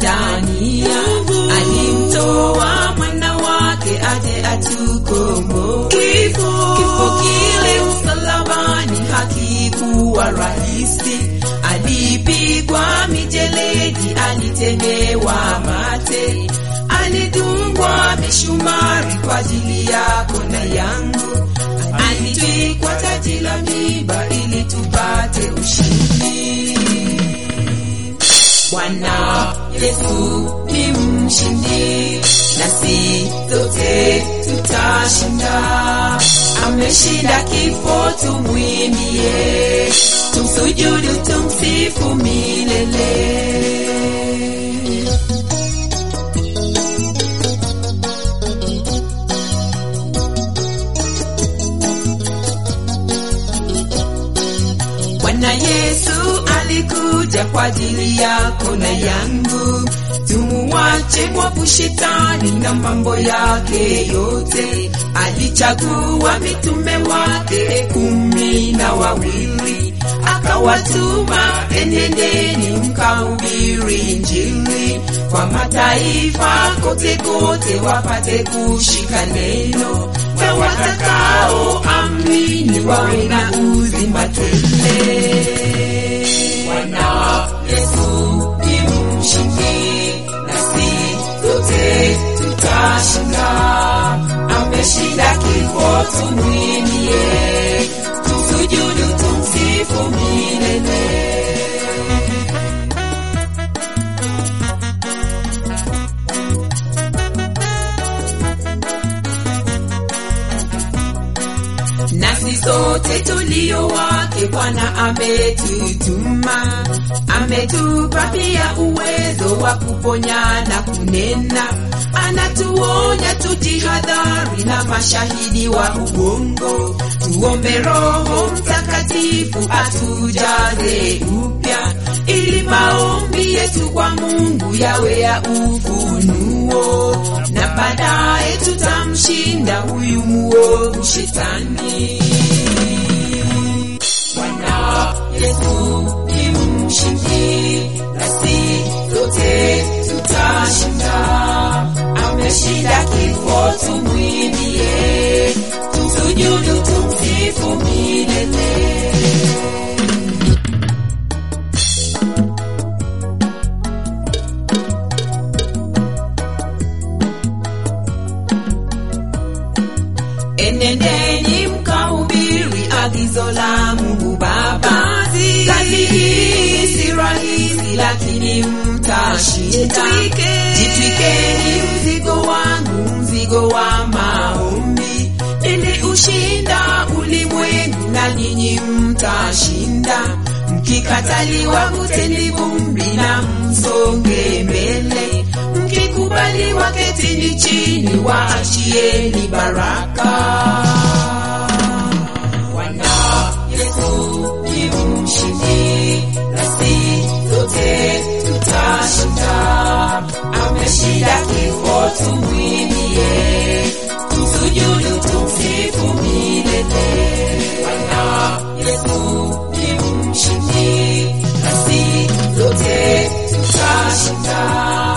Tanzania, alimtoa mwana wake aje atukomboe. Kifo, kifo kile msalabani hakikuwa rahisi, alipigwa mijeledi, alitemewa mate, alidungwa mishumari kwa ajili yako na yangu, alitwikwa taji la miba ili tupate ushindi. Bwana Yesu ni mshindi, nasi zote tutashinda. Ameshinda kifo, tumwimbie, tumsujudu, tumsifu milele. Bwana Yesu alikuja kwa ajili yako na yangu, tumuwache mwovu shetani na mambo yake yote. Alichagua mitume wake kumi na wawili, akawatuma enendeni mkahubiri Injili kwa mataifa kote kote, wapate kushika neno na watakao amini wawe na uzima tele. Bwana Yesu ni mshindi, nasi zote tutashinda. Ameshinda kifo, tumwimbie, tumsujudu, tumsifu milele. nasi sote tulio wake Bwana ametutuma, ametupa pia uwezo wa kuponya na kunena. Anatuonya tujihadhari na mashahidi wa uongo, tuombe Roho Mtakatifu atujaze upya, ili maombi yetu kwa Mungu yawe ya ufunuo, na baadaye tutamshinda huyu muovu shetani. Bwana Yesu ni mshindi, nasi zote tutashinda. Ameshinda kifo, tumwimbie, tumsujudu, tumsifu milele. Enendeni mkahubiri agizo la Mungu Baba. Kazi hii si rahisi, lakini mtashinda. Jitwikeni mzigo wangu, mzigo wa maombi, ili ushinda ulimwengu, na nyinyi mtashinda. Mkikataliwa kuteni vumbi na msonge mbele, mkikubaliwa ketini chini, waachieni baraka. Bwana Yesu ni mshindi, nasi zote tutashinda. Ameshinda kifo, tumwimbie, tumsujudu, tumsifu milele. Bwana Yesu ni mshindi, nasi zote tutashinda.